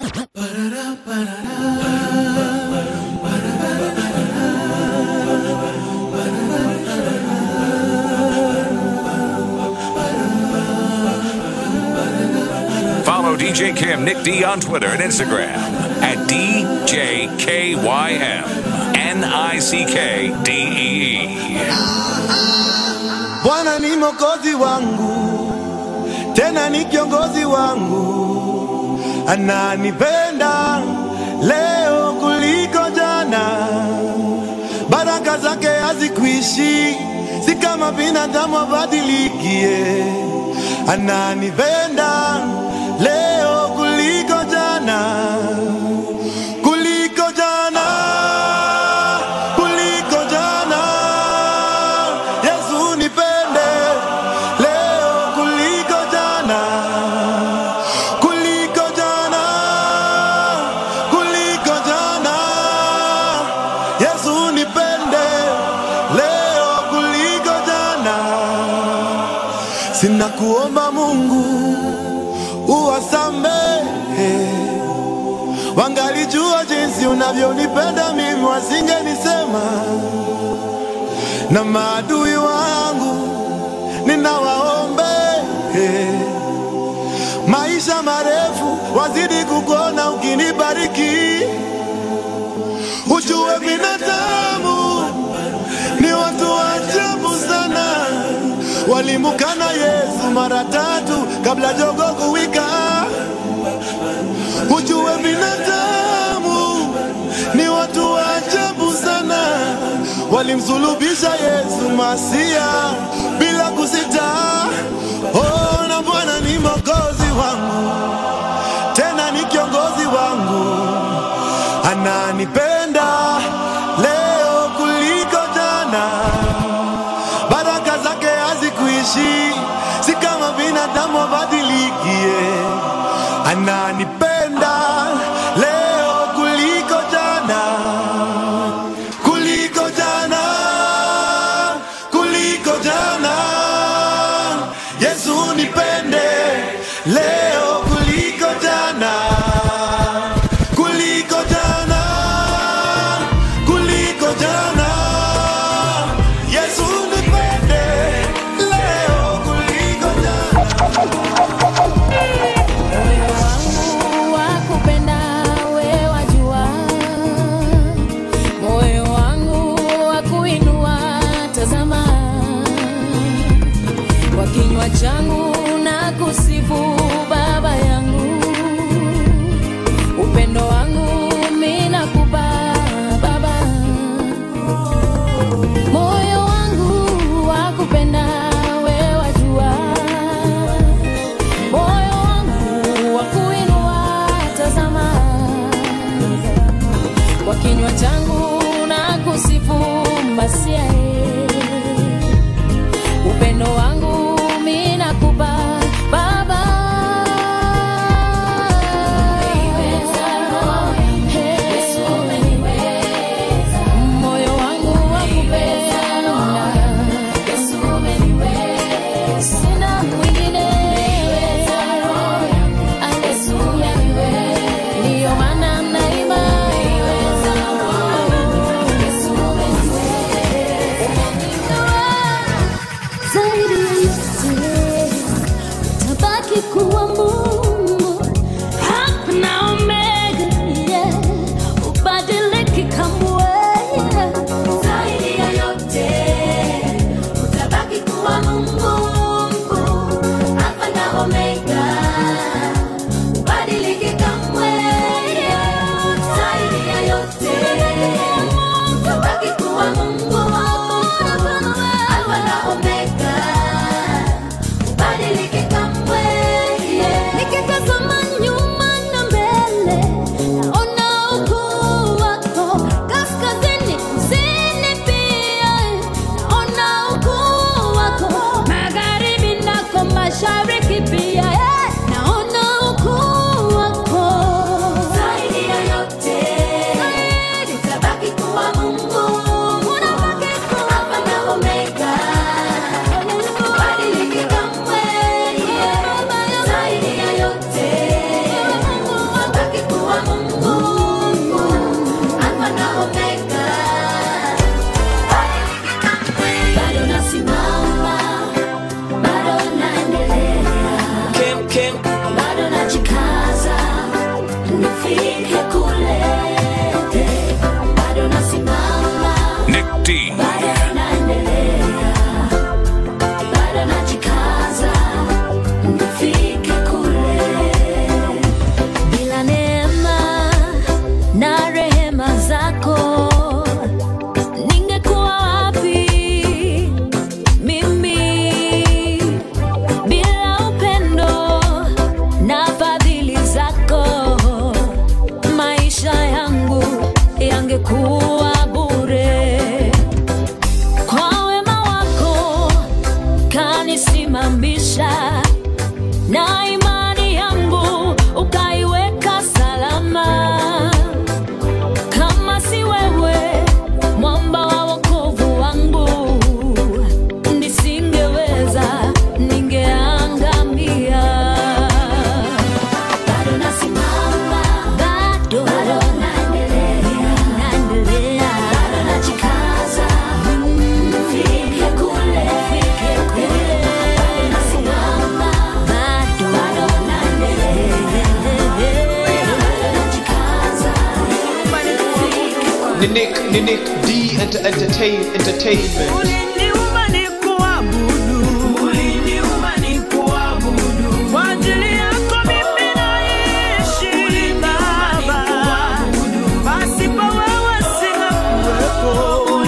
Follow DJ Kim Nick D on Twitter and Instagram at DJKYM N-I-C-K-D-E-E. Bwana ni mokozi wangu, tena ni kiongozi wangu, ananipenda leo kuliko jana. Baraka zake hazikuishi, si kama binadamu abadilikie. Ananipenda leo kuliko jana, kuliko jana, kuliko jana. Yesu nipende leo kuliko jana, kuliko jana, kuliko jana. Yesu nipende leo kuliko jana. Sina kuomba Mungu uwasamehe, wangalijua jinsi unavyonipenda mimi, wasingenisema na maadui wangu ninawaombe maisha marefu, wazidi kukuona ukinibariki. Ujue binadamu ni watu wa ajabu sana, walimukana Yesu mara tatu kabla jogo kuwika. Ujue binadamu ni watu wa ajabu sana, walimsulubisha Yesu Masia bila kusita. Oh, na Bwana ni mwokozi wangu, tena ni kiongozi wangu, ananipenda leo kuliko jana. Baraka zake hazikuishi, si kama binadamu abadilikie. Ananipenda leo kuliko jana, kuliko jana, kuliko jana. Yesu nipende leo kuliko jana, kuliko jana, kuliko jana. Yesu nipende leo kuliko jana. Moyo wangu najikaza nifike kule, bado nasimama, Nick D. bado naendelea, bado najikaza nifike kule. Bila neema na rehema zako ningekuwa wapi mimi? Bila upendo na fadhili zako maisha yangu yangekuwa bure. Kwa wema wako kanisimamisha na imani yangu ukaiweka salama. Kama si wewe, mwamba wa wokovu wangu, nisingeweza, ningeangamia. Bado nasimama, bado, bado naendelea, naendelea, bado najikaza, nifike kule, nifike kule. Bado nasimama, bado, bado naendelea, bado najikaza, nifike kule. ni Nick, ni Nick D enter, entertain, Entertainment. Uliniumba nikuabudu. Kwa ajili yako mimi naishi, Baba. Pasipo wewe singekuwepo.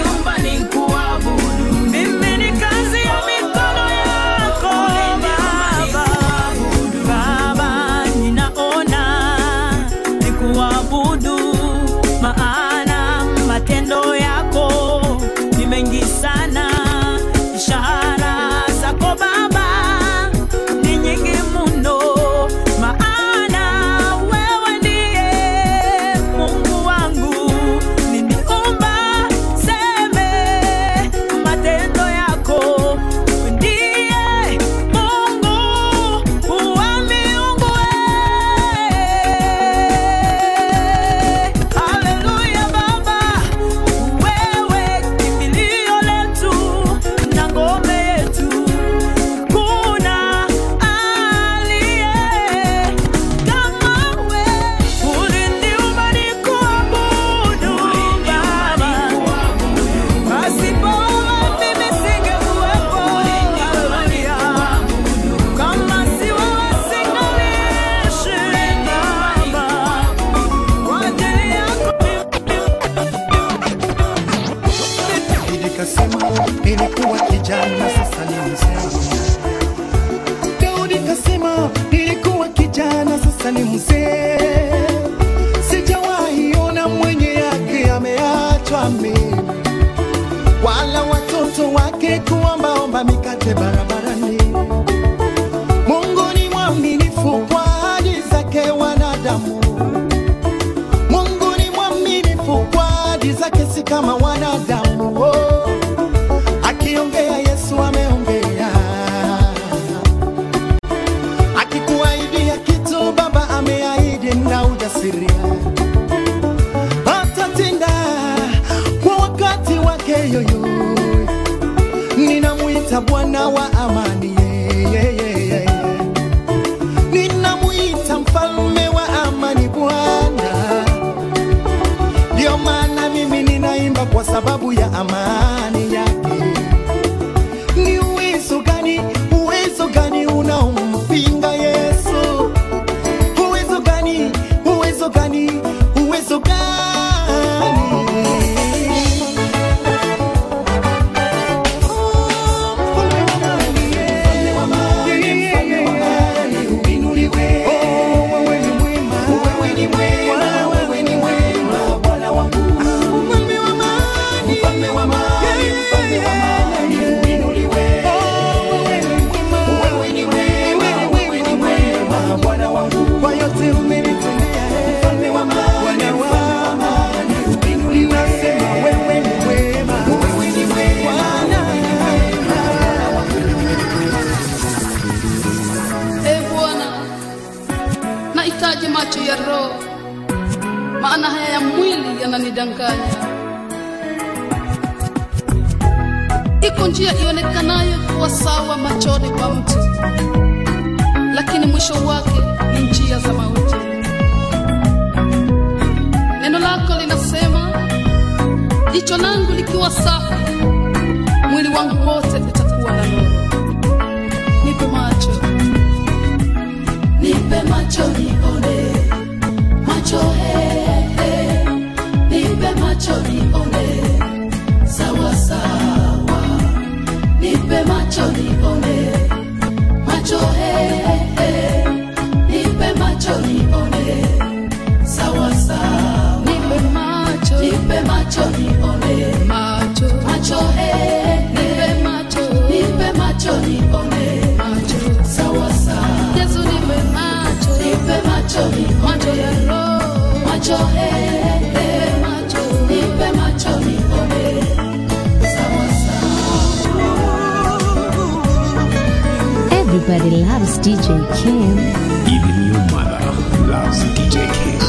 Mimi ni kazi ya mikono yako, Baba. Baba, ninaona nikuabudu, maana matendo yako ni mengi sana. Ishara zako Baba ni nyingi mno, maana wewe ndiye Mungu wangu. Niniumba seme matendo yako, ndiye Mungu wa miungu. Haleluya Baba, wewe kimbilio letu na ngome yetu, kuna aliye kama wewe. Uliniumba nikuabudu Baba, pasipo wewe mimi singekuwepo. Haleluya. Kama si wewe singaliishi Baba, kwa ajili yako Daudi kasema nilikuwa kijana sasa ni mzee. Daudi kasema nilikuwa kijana sasa ni mzee. Sijawahi ona mwenye yake ameachwa mimi, wala watoto wake kuombaomba mikate barabarani. Mungu ni mwaminifu kwa ahadi zake wanadamu. Mungu ni mwaminifu kwa ahadi zake, si kama wanadamu. Oh, akiongea Yesu ameongea, akikuahidia kitu Baba ameahidi na ujasiria, atatenda kwa wakati wake yoyo. Ninamwita Bwana wa amani, yeah, yeah, yeah, yeah. Ninamwita mfalme wa amani, Bwana ndio maana mimi ninaimba kwa sababu ya amani yake. Ni uwezo gani, uwezo gani unaompinga Yesu? Uwezo gani, uwezo gani, uwezo gani? Kwa yote umenitendea, Bwana wangu, ninasema wewe ni mwema, Bwana. E Bwana, nahitaji macho ya roho, maana haya ya mwili yananidanganya. Iko njia ionekanayo kuwa sawa machoni pa mtu, lakini mwisho wake ni njia za mauti. Neno lako linasema, jicho langu likiwa safi, mwili wangu wote utakuwa na nuru. Nipe macho, nipe macho nione, macho he, he. nipe macho nione, sawa sawa, nipe macho nione, macho he, he. nipe macho nione, sawa sawa, nipe macho, nipe macho nione, macho, macho he, nipe macho, nipe macho nione, macho, sawa sawa, Yesu nipe macho, nipe macho nione, macho ya roho, macho he, nipe macho, nipe macho nione, sawa Everybody loves DJ Kim. Even your mother loves DJ King.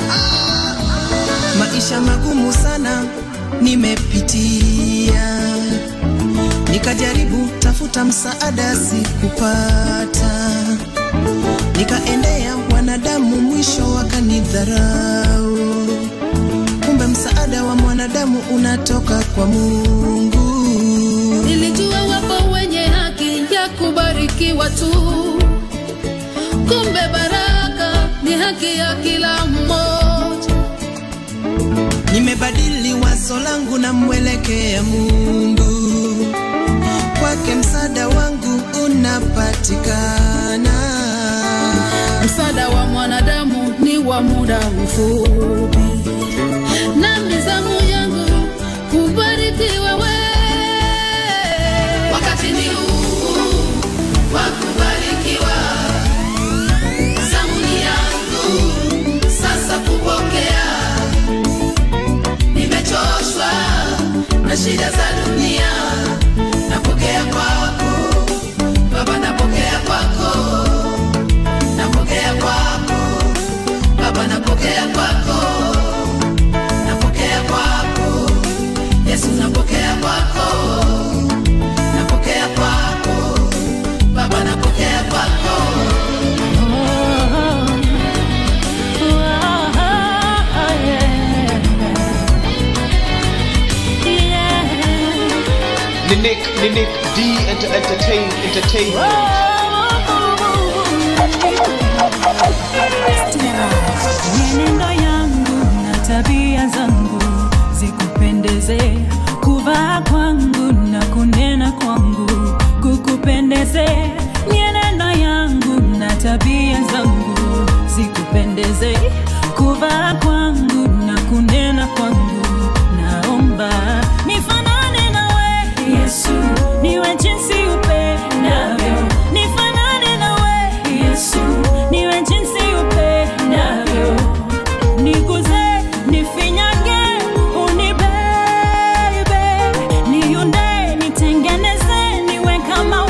maisha magumu sana nimepitia, nikajaribu tafuta msaada sikupata, nikaendea wanadamu, mwisho wakanidharau. Kumbe msaada wa mwanadamu unatoka kwa Mungu. Nilijua wapo wenye haki ya kubarikiwa tu, kumbe baraka ni haki ya kila mmoja. Nimebadili wazo langu na mwelekea Mungu, kwake msaada wangu unapatikana. Msaada wa mwanadamu ni wa muda mfupi, na mizamu yangu kubarikiwa wewe. Wakati ni huu wa kubarikiwa, zamu ni yangu sasa kupokea. Nimechoshwa na shida za dunia, napokea kwako Baba, napokea kwako napokea kwako Baba, napokea kwako, napokea kwako Yesu, napokea kwako, napokea kwako Baba, napokea kwako. Ninik, Ninik, D enter, entertain, entertainment. Mienendo yangu na tabia zangu zikupendeze, kuvaa kwangu na kunena kwangu kukupendeze. Mienendo yangu na tabia zangu zikupendeze, kuvaa kwangu na kunena kwangu. Naomba nifanane nawe Yesu, niwe jinsi upendavyo, nifanane nawe Yesu, niwe jinsi upendavyo, niguze, nifinyage, unibebe, niunde, nitengeneze, niwe kama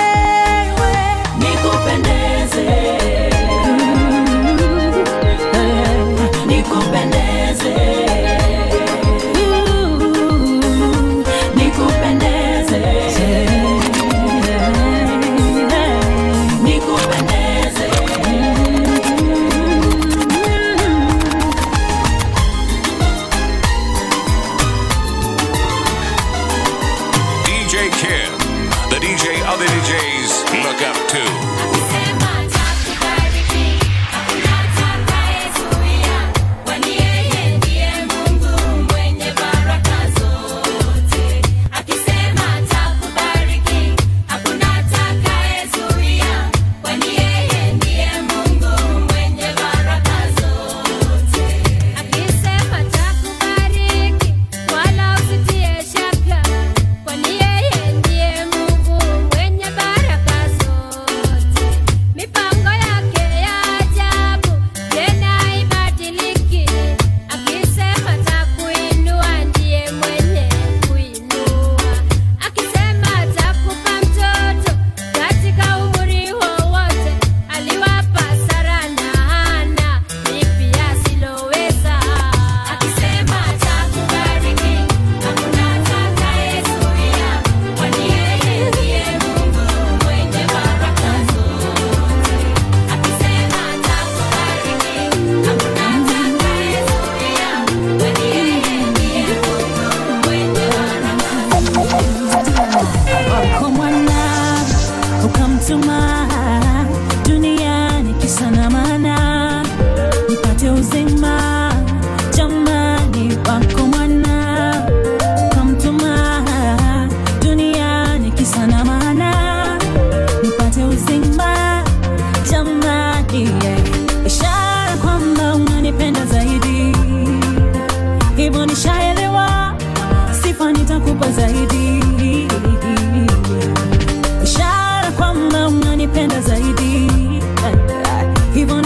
wewe, nikupendeze.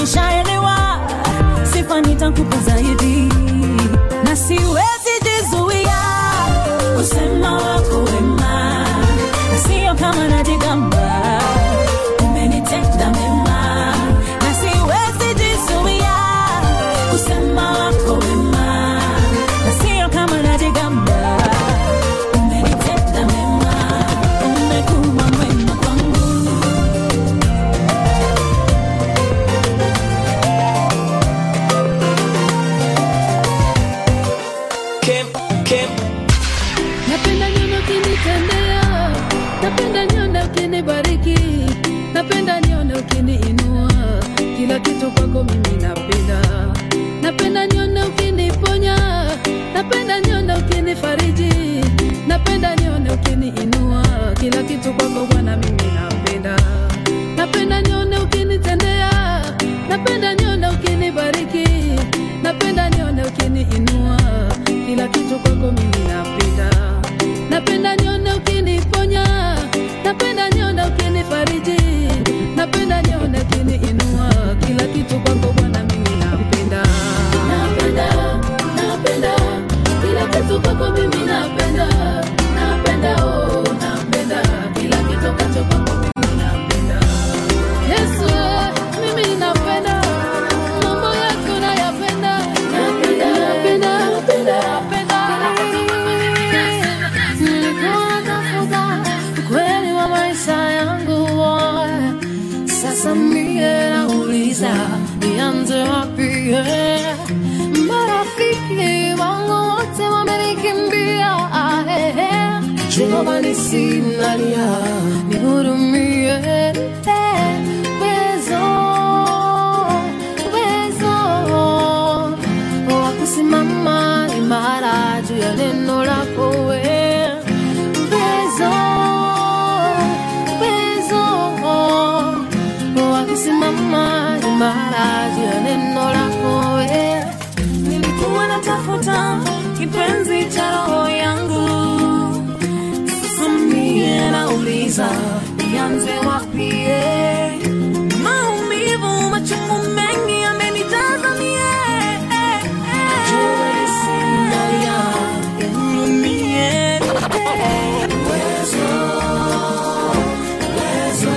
nishaelewa sifa nitakupa zaidi na siwezi jizuia kusema wako wema na sio kama najigamba umenitenda mema na siwezi jizuia kusema wako wema na sio kama najigamba umenitenda mema umekuwa mwema kwangu Kim, Kim, napenda nione ukinitendea napenda nione ukinibariki napenda nione ukiniinua kila kitu kwako mimi napenda napenda nione ukiniponya napenda nione ukinifariji napenda nione ukiniinua kila kitu kwako bwana mimi napenda napenda nione ukinitendea napenda nione ukinibariki napenda nione ukiniinua kila kitu kwako mimi napenda napenda nione ukiniponya napenda nione ukinifariji napenda nione ukiniinua kila kitu kwako bwana mimi napenda napenda napenda kila kitu kwako mimi napenda napenda oh napenda kila kitu kacho kwako mimi napenda Yesu mimi napenda mambo yako nayapenda napenda napenda napenda nilikuwa natafuta ukweli wa maisha yangu sasa mie nauliza nianze wapi marafiki wangu wote wamenikimbia jehova nisinalia nihurumie wezo wezo wa kusimama imara juu ya neno lako we uwezo uwezo wa kusimama imara juu ya neno lako we nilikuwa natafuta kipenzi cha roho yangu sasa mie nauliza nianze wapi eh? maumivu machungu mengi amenijaza mie eh, eh. Sinalia, nihurumie, eh. Uwezo, uwezo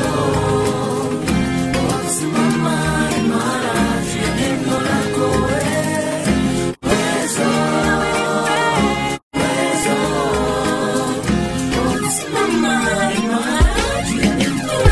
wa kusimama imara juu ya neno lako eh. Uwezo, uwezo wa kusimama imara juu ya neno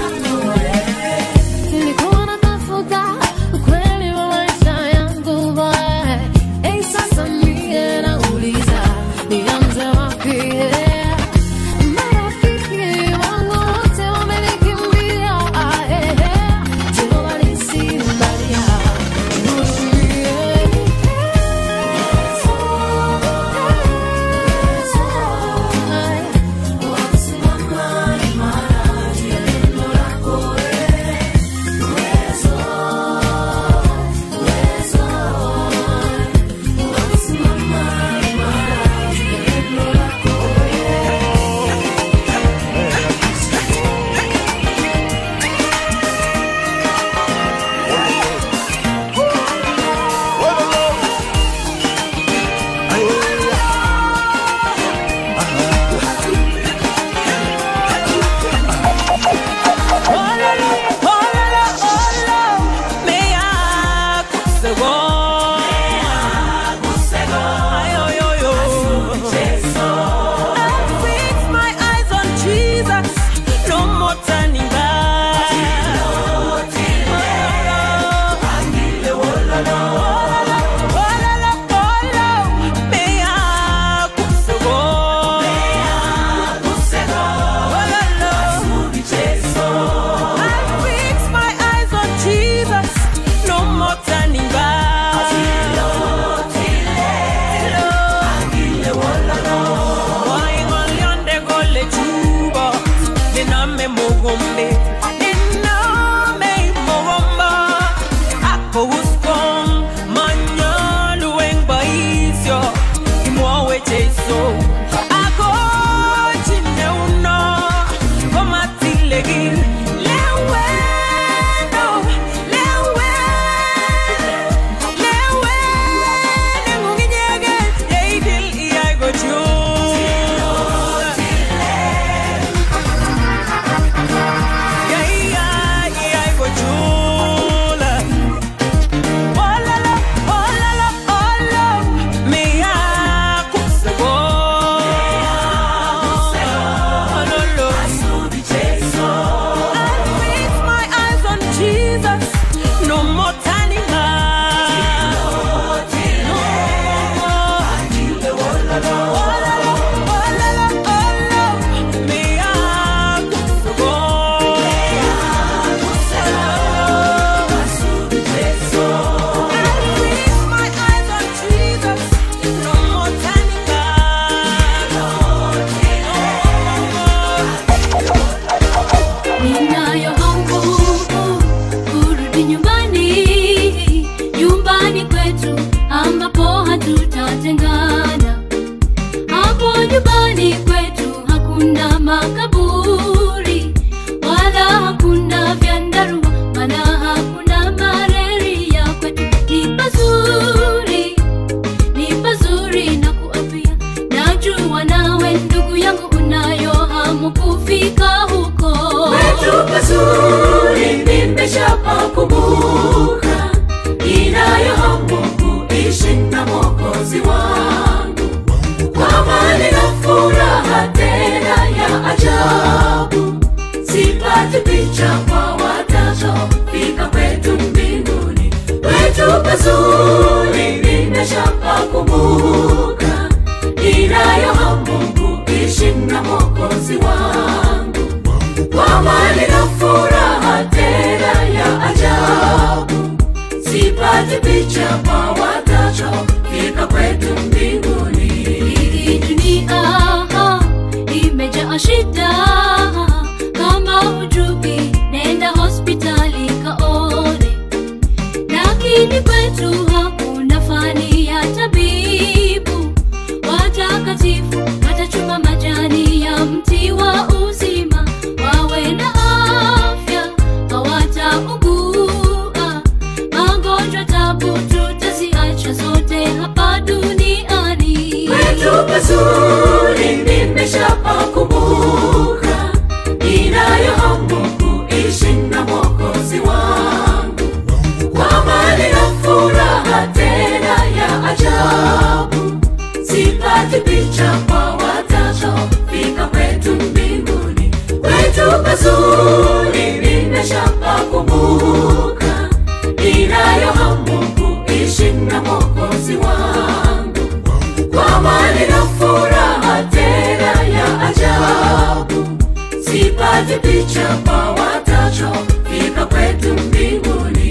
pazuri nimeshapakumbuka, ninayo hamu kuishi na Mwokozi wangu kwa amani na furaha tena ya ajabu, sipati picha kwa watachofika kwetu mbinguni. Hii dunia imejaa shida, kama hujui nenda hospitali kaone, lakini kwetu hakuna fani ya tabibu. Watakatifu watachuma majani ya mti wa uzima, wawe na afya, hawataugua magonjwa, tabu tutaziacha zote hapa duniani. Kwetu pazuri nimeshapakumbuka, ninayo hamu kuishi na Mwokozi wangu kwa amani na furaha tena ya ajabu, sipati picha kwa watachofika kwetu mbinguni. Kwetu pazuri nimeshapakumbuka, ninayo hamu kuishi na Mwokozi wangu kwa amani na furaha tena ya ajabu, sipati picha kwa watachofika kwetu mbinguni.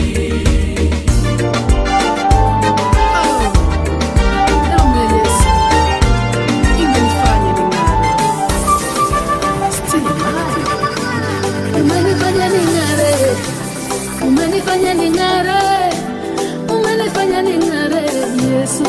Damu ya Yesu imenifanya ning'are. Still alive. Umenifanya ning'are. Umenifanya ning'are. Umenifanya ning'are, Yesu.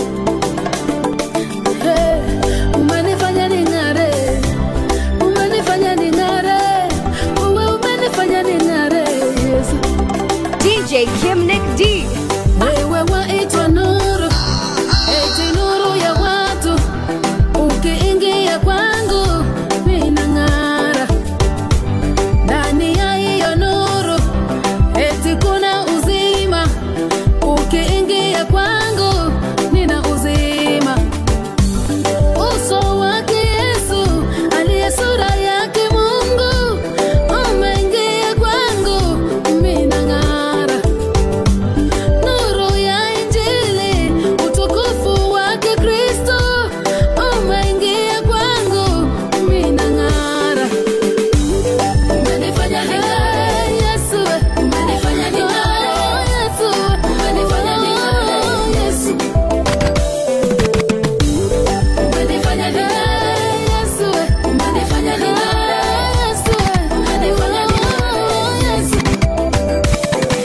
Hey, umenifanya ning'are. Umenifanya ning'are. Wewe umenifanya ning'are, Yesu. DJ Kim Nick D. Wewe waitwa nuru, eti nuru ya watu. Ukiingia kwangu minang'ara, ndani ya hiyo nuru eti kuna uzima. Ukiingia kwangu nina uzima. Uso wake Yesu aliye sura yake Mungu umeingia kwangu, minang'ara nuru ya Injili, utukufu wake Kristo umeingia kwangu, minang'ara. Umenifanya ning'are, Yesu, umenifanya ning'are, Yesu, umenifanya ning'are, Yesu. Umenifanya ning'are, Yesu, umenifanya ning'are, Yesu, umenifanya ning'are, Yesu.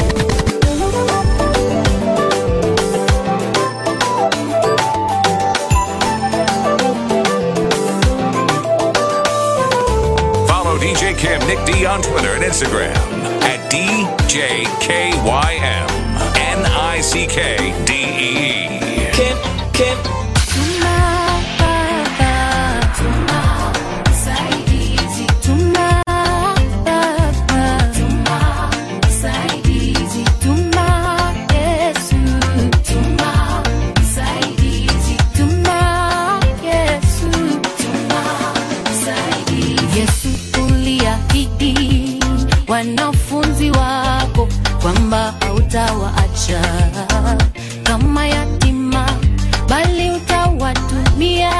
Follow DJ Kim Nick D on Twitter and Instagram at DJKYM. N-I-C-K-D-E-E. Kim, Kim, Yesu uliahidi wanafunzi wako kwamba hautawaacha kama yatima, bali utawatumia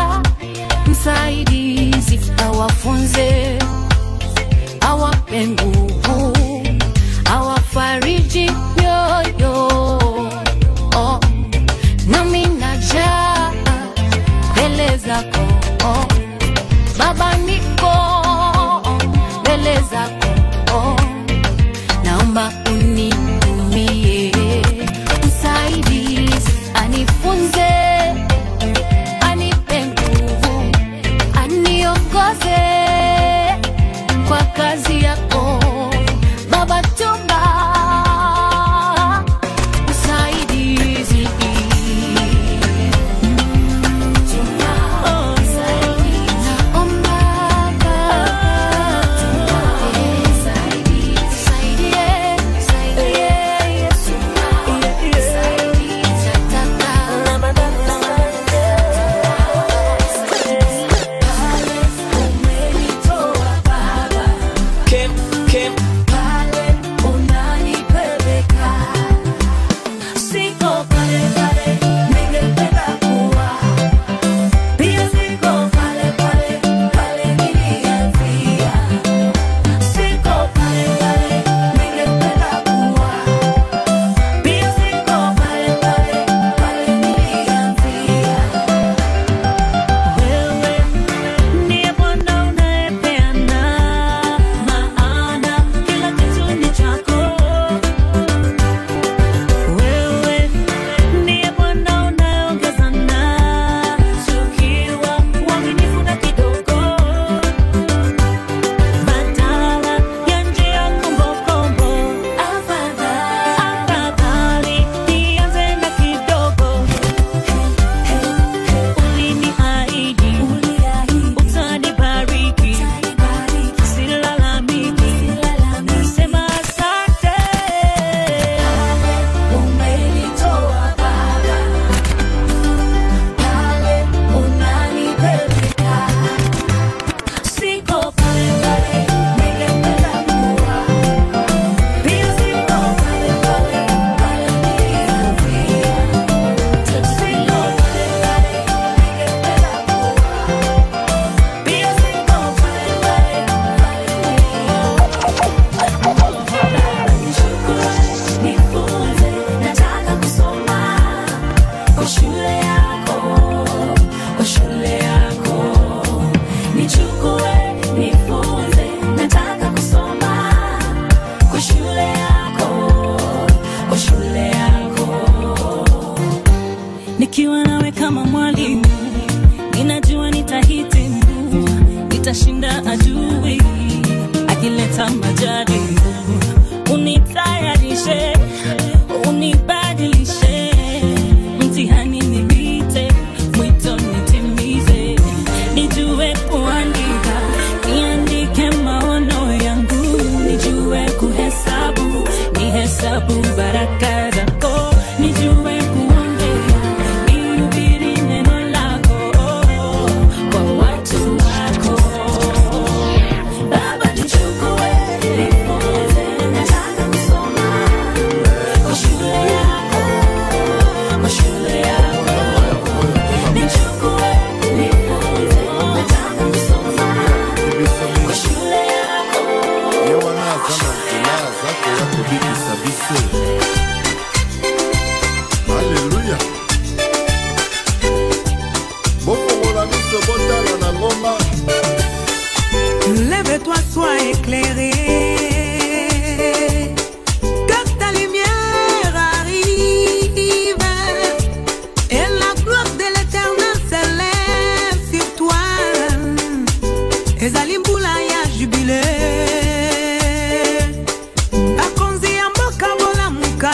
msaidizi, awafunze, awape nguvu, awafariji mioyo. Oh, nami najaa mbele zako oh. Baba niko mbele zako, naomba unitumie msaidizi, anifunze, anipe nguvu, aniongoze kwa kazi yako, nikiwa nawe kama mwalimu ninajua nitahitimu nitashinda adui akileta majaribu unitayarishe unibadilishe mtihani nipite mwito nitimize nijue kuandika niandike maono yangu nijue kuhesabu nihesabu baraka zako nijue kuongea nihubiri neno lako kwa watu wako baba nichukue nifunze nataka kusoma kwa shule yako kwa shule yako nichukue nifunze nataka kusoma kwa shule yako ye wana aza na nzela aza koya kobikisa biso aleluya bofongola miso botala na ngomba Lève-toi, sois éclairé. Que ta lumière arrive. Et la gloire de l'éternel s'élève sur toi. ezali mbula ya jubile bakonzi ya mboka bolamuka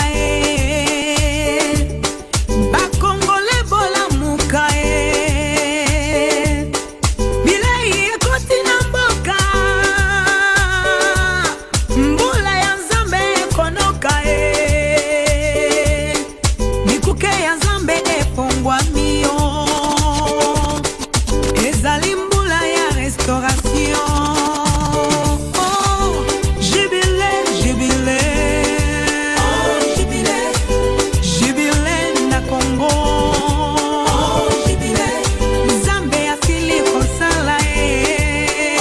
ye bakongole bolamuka ye bilei ekoti na mboka mbula ya nzambe ekonoka ye bikuke ya nzambe efongwami yo ezali mbula ya restauration Oh, jubile jubile jubile na kongo nzambe asili kosala ye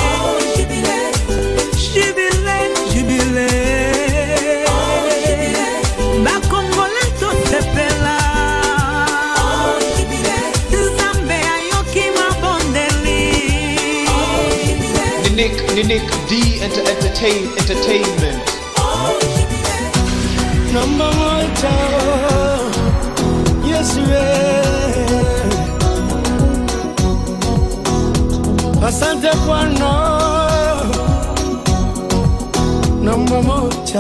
jubile jubile bakongole tosepela nzambe ayoki mabondeli Nick, Nick D enter, entertain entertainment. namba moja yesu asante bwana namba moja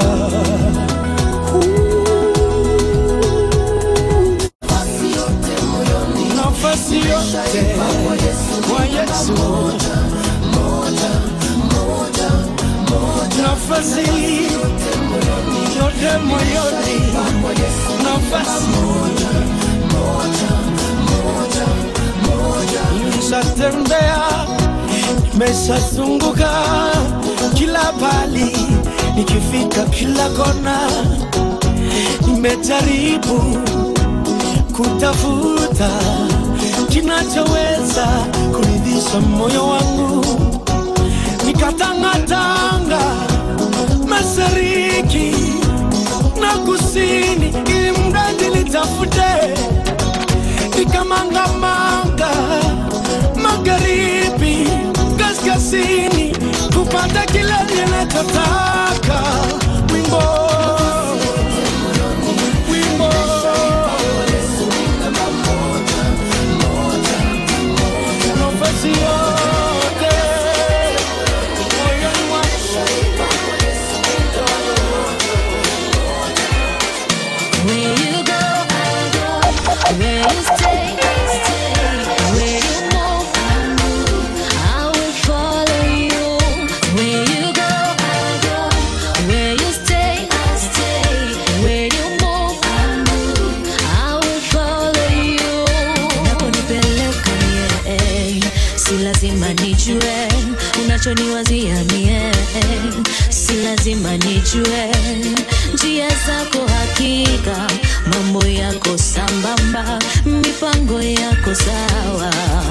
nafasi yote kwa yesu nafasi yote moyoni nafasi nimeshatembea nimeshazunguka kila pali nikifika kila kona nimejaribu kutafuta kinachoweza kuridhisha moyo wangu nikatangatanga mashariki na kusini ili mradi nitafute nikamangamanga magharibi kaskazini kupata kile ninachotaka wimbo wimbo nafasi yote moyoni mwangu Where you go, I go. Where you stay, I stay. Where you move, I move. I will follow you. Where you go, I go. Where you stay, I stay. Where you move, I move. I will follow you. Unaponipeleka mie, si lazima nijue unachoniwazia mie, si lazima nijue njia zako hakika, mambo yako sambamba, mipango yako sawa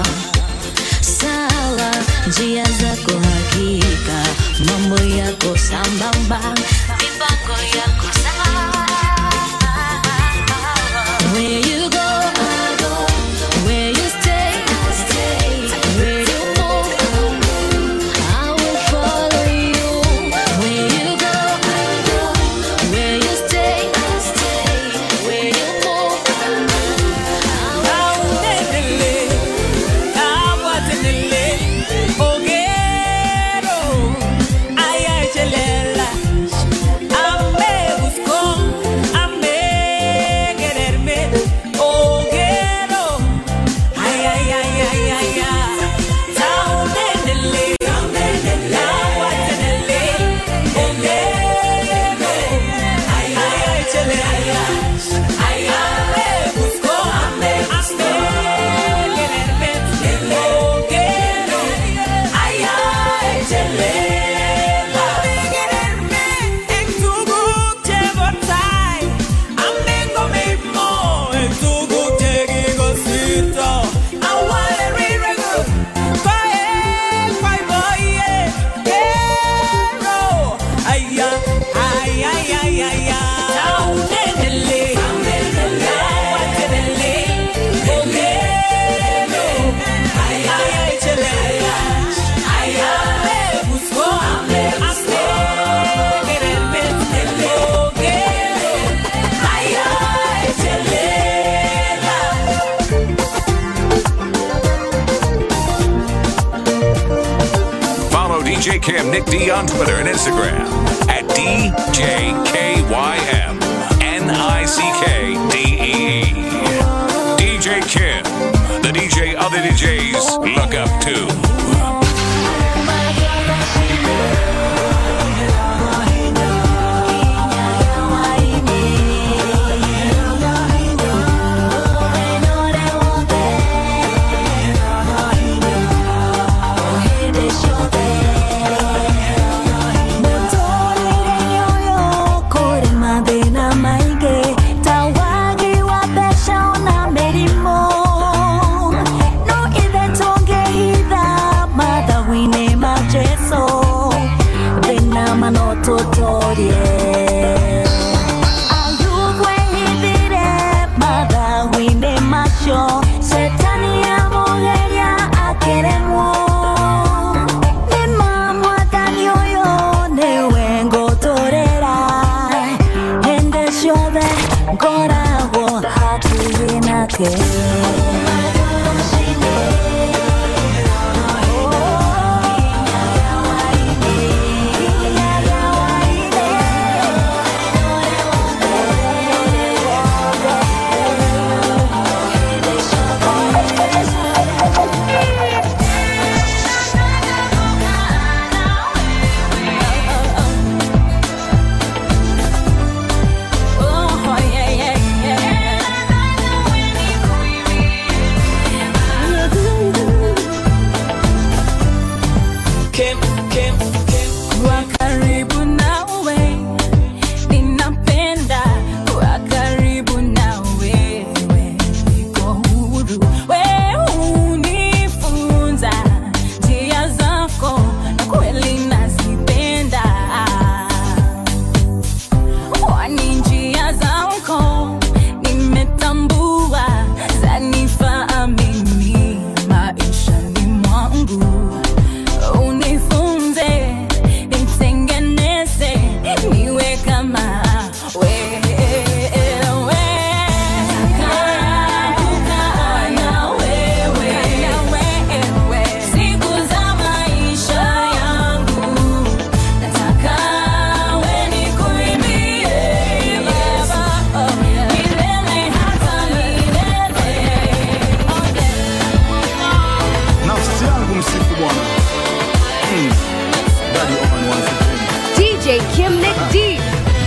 sawa, njia zako hakika, mambo yako sambamba, mipango yako sawa. Where you go, I go. Where you stay, I stay. Where you move, I move. I will follow you. Where you go, I go. Where you stay, I stay. Where you move, I move. I will Cam Nick D on Twitter and Instagram at DJKYM N-I-C-K-D-E-E. DJ Kim, the DJ other DJs look up to. kũrĩ mathĩna maingĩ ta wagi wa mbeca ona mĩrimũ no ithe tũngĩhitha mathagu-inĩ ma jesu thĩna mano tũtorie ayubu ehithire mathagu-inĩ macio setani amũgeria akĩremwo nĩma mwathani ũyũ nĩwe ngũtũrĩra hĩndĩ ciothe ngoragwo hakuhĩ nake Kim, Kim, Kim. Kuwa karibu nawe, ninapenda kuwa karibu na wewe, niko huru. Wewe hunifunza njia zako, na kweli nazipenda. Kwani njia zako nimetambua, zanifaa mimi maishani mwangu unifunze nitengeneze niwe kama wewe Kukaa na wewe siku za maisha yangu nataka we nikuimbie Baba milele hata milele nafsi yangu msifu bwana Hmm. Daddy Oman once again. DJ Kim Nick D.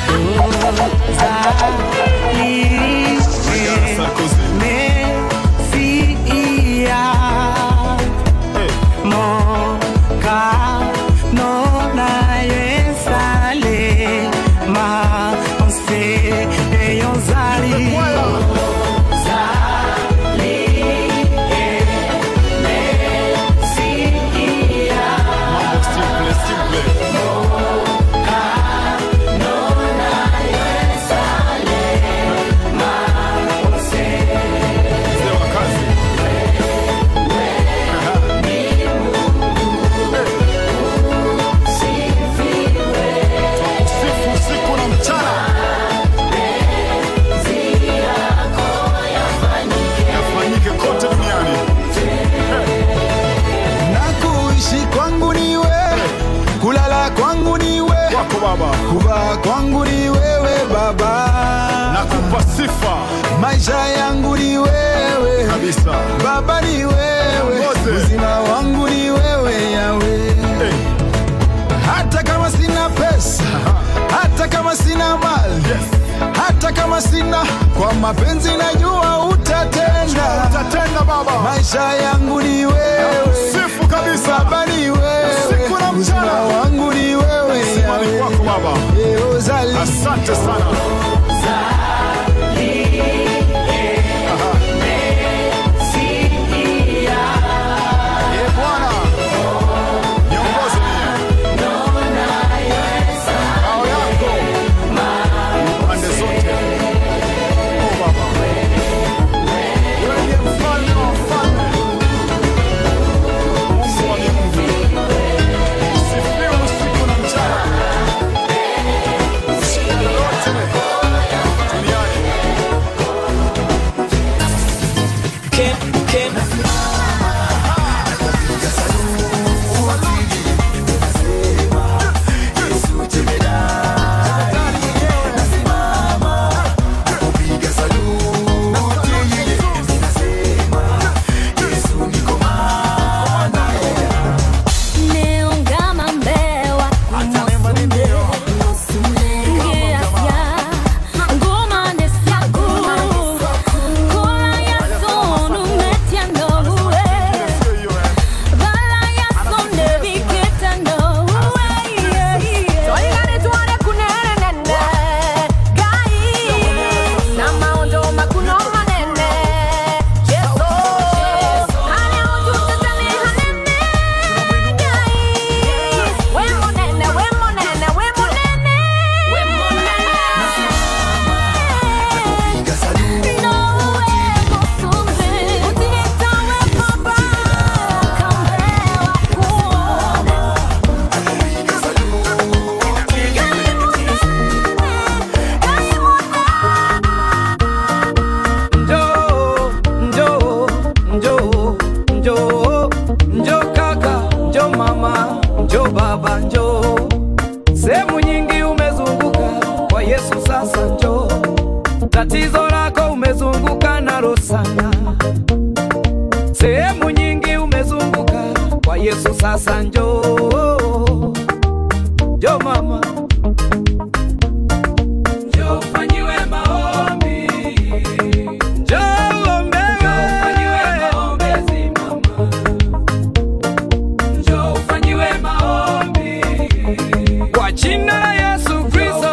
Usifu, usiku na mchana yafanyike kote duniani na kuishi kwangu ni wewe, kulala kwangu ni wewe, kwako baba kuvaa kwangu ni wewe baba, nakupa sifa maisha yangu ni wewe kabisa baba, ni wewe Mwote. uzima wangu ni wewe yawe hey. hata kama sina pesa, hata kama sina mali yes. hata kama sina, kwa mapenzi najua utatenda. utatenda baba Maisha yangu ni wewe, sifu kabisa baba ni wewe, Usiku na mchana. uzima wangu ni wewe, Sema ni Yahweh. kwako baba Yehozalia. asante sana Eh, Bwana niongoze mie Ngao yako pande zote Oh, baba wewe ndiye mfalme wa wafalme Mungu wa miungu sifiwe usiku na mchana Shida lolote tatizo lako umezunguka nalo sana, sehemu nyingi umezunguka. Kwa Yesu sasa njoo, njoo mama, njoo ufanyiwe maombi, njoo uombewe, maombezi mama, njoo ufanyiwe maombi kwa jina la Yesu Kristo.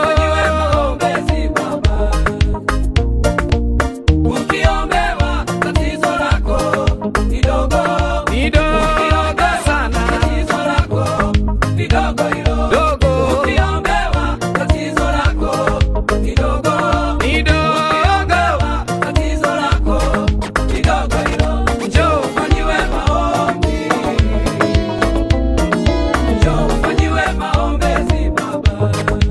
Ukiombewa tatizo lako ni dogo, ni dogo sana, tatizo lako ni dogo hilo, dogo. Ukiombewa tatizo lako ni dogo, ni dogo, tatizo lako ni dogo hilo. Njoo ufanyiwe maombi, njoo ufanyiwe maombezi baba.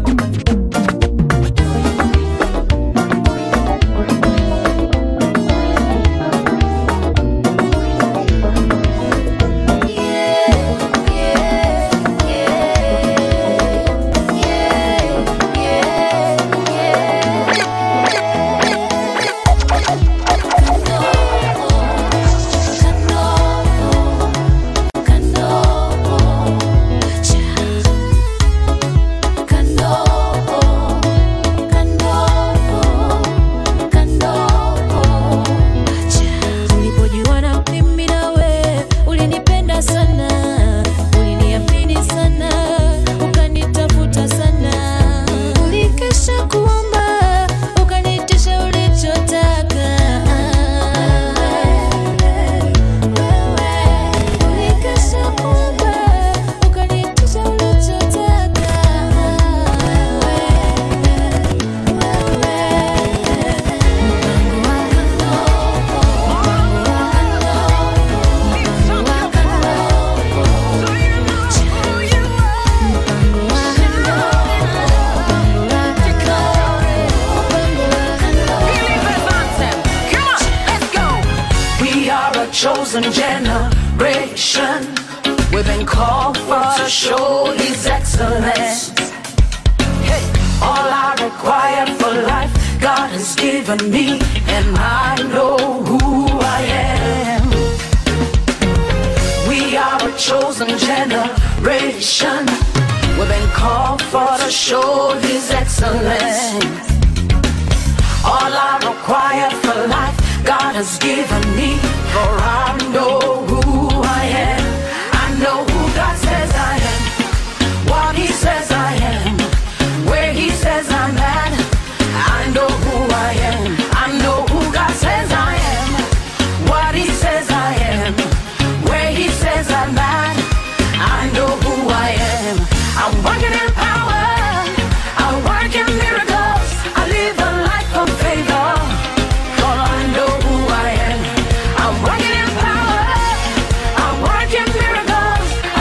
Tulipojuana mimi nawe, ulinipenda sana, uliniamini sana, ukanitafuta sana, ulikesha kuomba, ukanitisha ulichotaka. Ulikesha kuomba, ukanitisha ulichotaka. We are a chosen generation. We've been called for to show His excellence. Hey, all I require for life, God has given me, and I know who I am. We are a chosen generation. We've been called for to show His excellence. All I require for life, God has given me, for I know who I am. I know who God says I am, what He says I am, where He says I'm at. I know who I am. I know who God says I am, what He says I am, where He says I'm at. I know who I am. I'm working in power. I work in miracles. I live a life of favor. For I know who I am. I'm working in power. I work in miracles.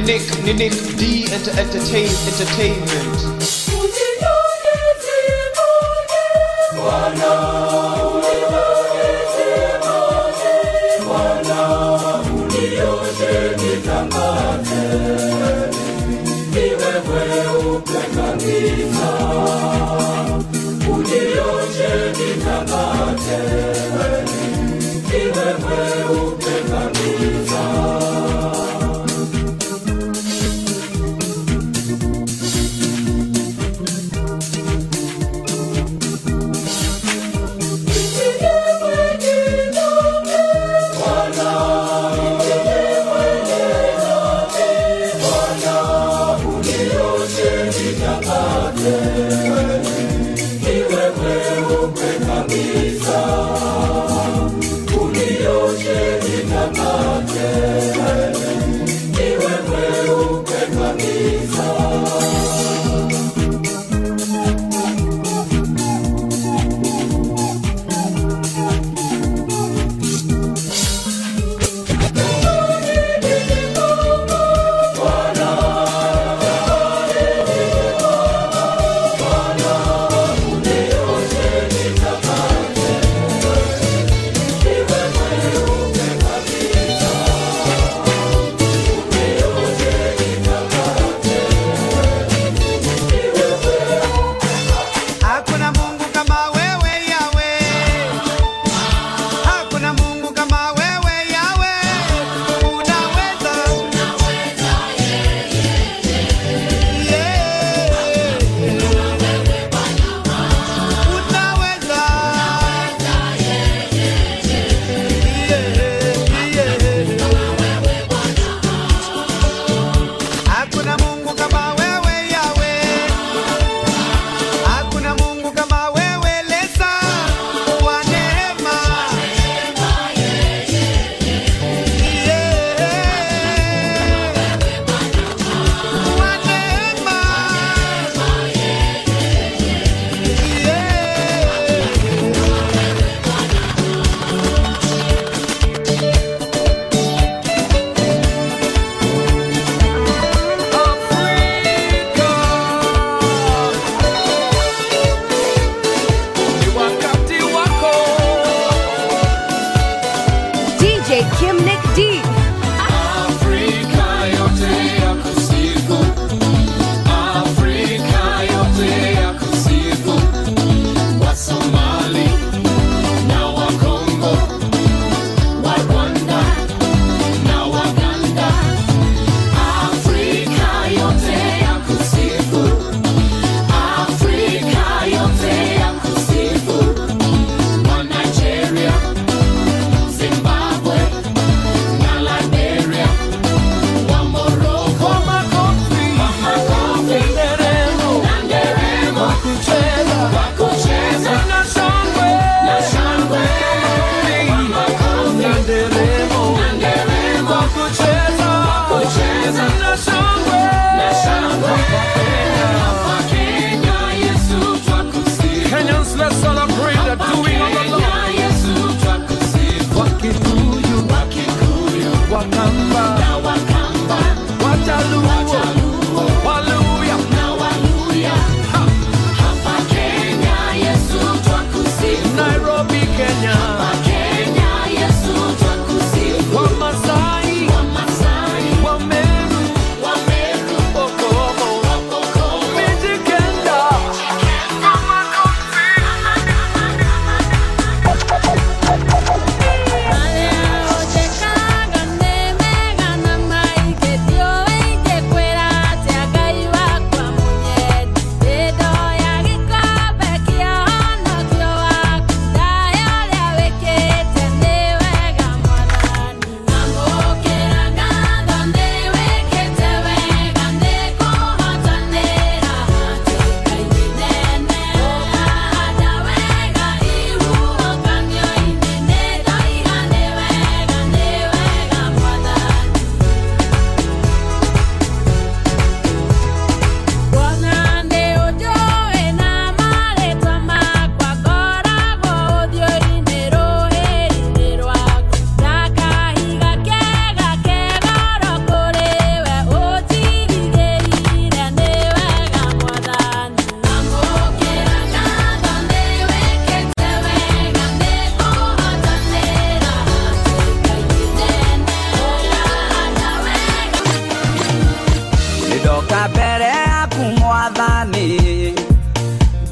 Nick, Nick D enter, entertain, entertainment. Bwana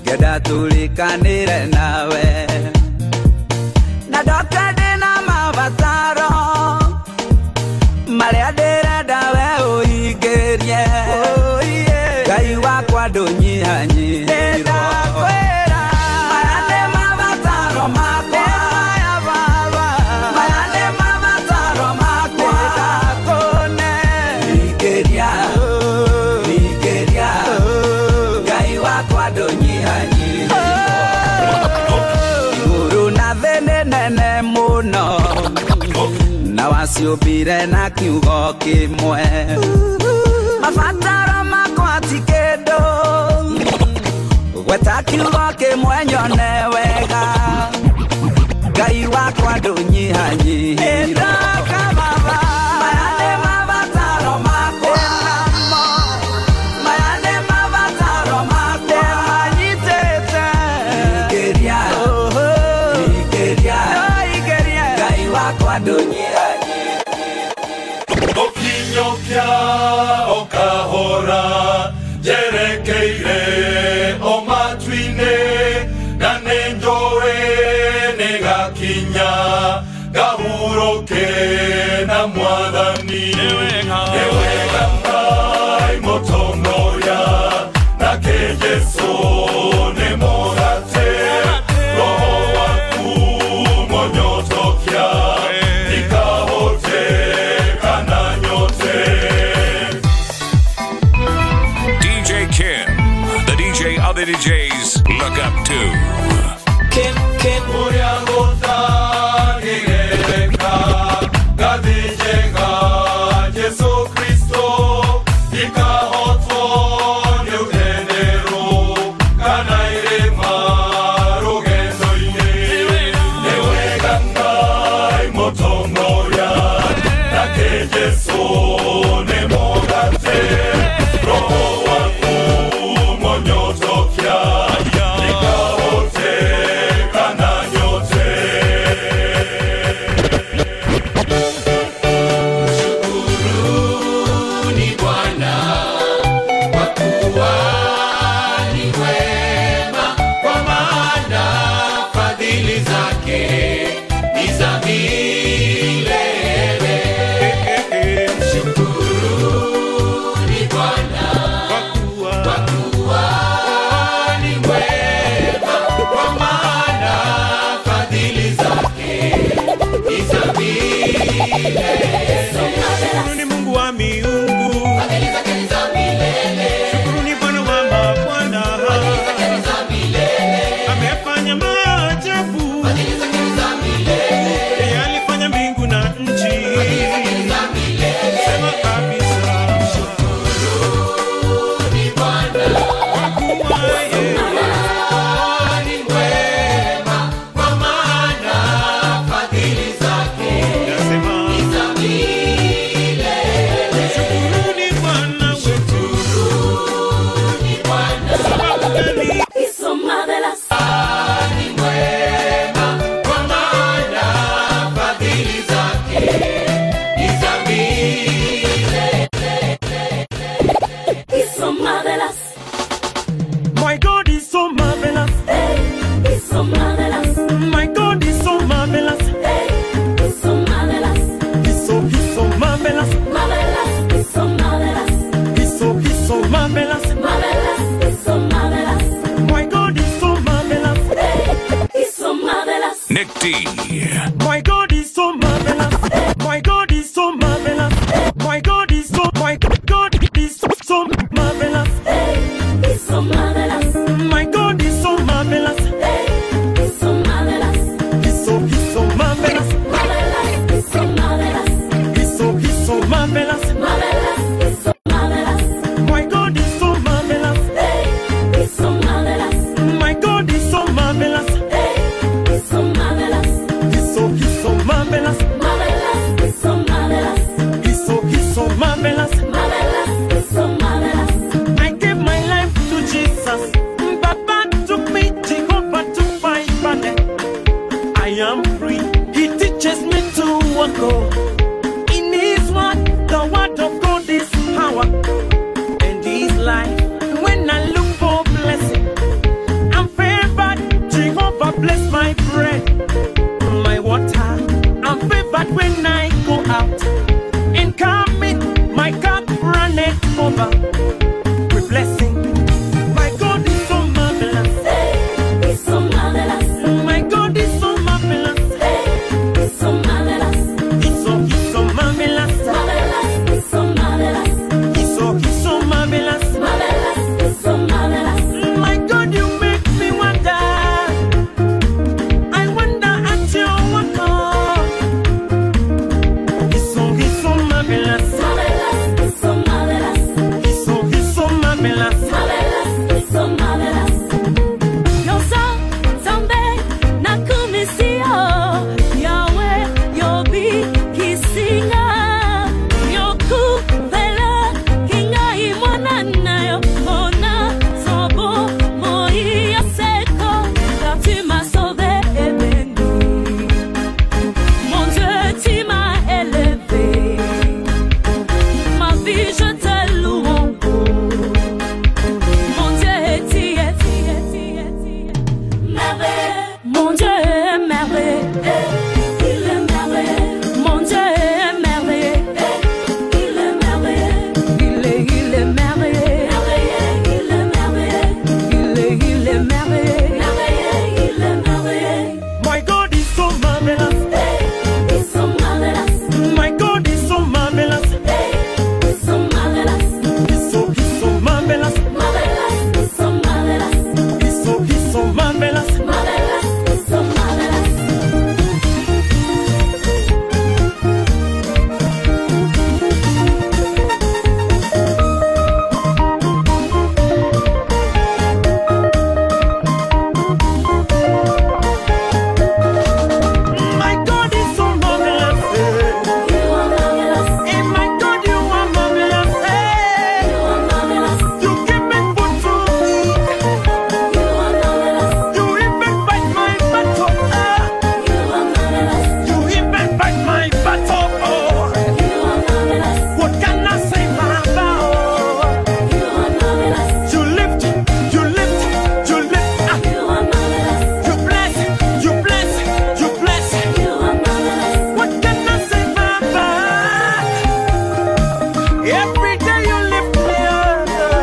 ngenda tulikanire nawe na ndoka ndĩna mabataro marĩa ndĩrenda we ũhingĩrie ngai wakwa ndũnyihanyihirwo maya nĩ mabataro makwa maya nĩ mabataro makwa ndakũne hingĩria hingĩria ngai wakwa ndũnyihanyihirwo igũrũ na thĩ nĩ nene mũno na waciũmbire na kiugo kĩmwe mabataro makwa ti kĩndũ gweta kiugo kĩmwe nyone wega ngai wakwa ndũnyihanyihirwo Maya nĩ mabataro makwa. Maya nĩ mabataro makwa. Hingĩria. Hingĩria. ngai wakwa ndũnyihanyihirwo Okinyokya okahora jerekeire o matu-inĩ na nĩ njũĩ nĩ gakinya gahurũke na mwathani nĩ wega ngai mũtongoria nake jesu nĩ mũgate roho waku monyotokia ikahote kana nyote DJ Kim, the DJ other DJs look up to. Kim, Kim. Muriagotagireka, gathĩnjega Jesu Kristo, ikahotwo nĩ ũthenero, kana irĩma rũgendo-inĩ. Nĩ wega Ngai mũtongoria, nake Jesu nĩ mũgate, roho waku monyotokia, ikahote kana nyote. Shukuruni Bwana kwa kuwa ni mwema, kwa maana fadhili zake ni za milele. Shukuruni Bwana kwa kuwa ni mwema, kwa maana fadhili zake ni za milele. Shukuruni Mungu wa miungu, shukuruni Bwana wa mabwana, amefanya maajabu, yeye alifanya mbingu na nchi. Sema kabisa, kwa kuwa yeye ni mwema, kwa maana fadhili zake ni za milele. Shukuruni Bwana wetu, sababu gani? Ni mwema, kwa maana fadhili zake ni za milele. My God is so marvelous. He's so marvelous. My God is so marvelous. He's so marvelous. He's so he's so marvelous. Marvelous. He's so marvelous. He's so he's so marvelous. Marvelous. He's so marvelous. My God is so marvelous. He's so marvelous. Nick D. My God is so marvelous. My God is so marvelous. My God is so my God is so, so marvelous. He's so marvelous. My God is so marvelous. He's so marvelous. He's so he's so marvelous. Marvelous. He's so marvelous. He's so he's so marvelous. Marvelous. He's so marvelous. My God is so marvelous. He's so marvelous. My God is so marvelous. He's so marvelous. He's est merveilleux. My God is so marvelous. My God is so marvelous. He's so, he's so marvelous. He's so, he's so marvelous. My God is so marvelous. Eh, my God, you are marvelous. Eh, you give me food to eat. You even fight my battle. Ah, you even fight my battle. Oh, what can I say, Baba? Oh, you lift, you lift, you lift. Ah, you bless, you bless, you bless. What can I say, Baba? Every day you lift me up.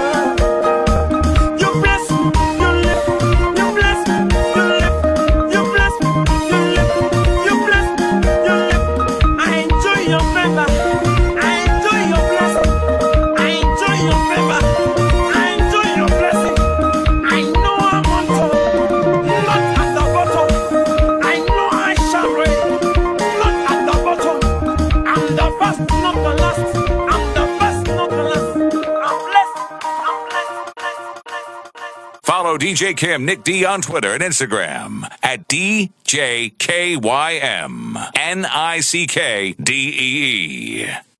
You bless, you lift, you bless, you lift, you bless, you lift, you bless, you lift. I enjoy your favor. I enjoy your blessing. I enjoy your favor. I enjoy your blessing. I know I'm on top, not at the bottom. I know I shall reign, not at the bottom. I'm the first, not the last. I'm the first, not the last. I'm blessed. I'm blessed. Follow DJ Kim Nick D on Twitter and Instagram at DJKYM N I C K D E E.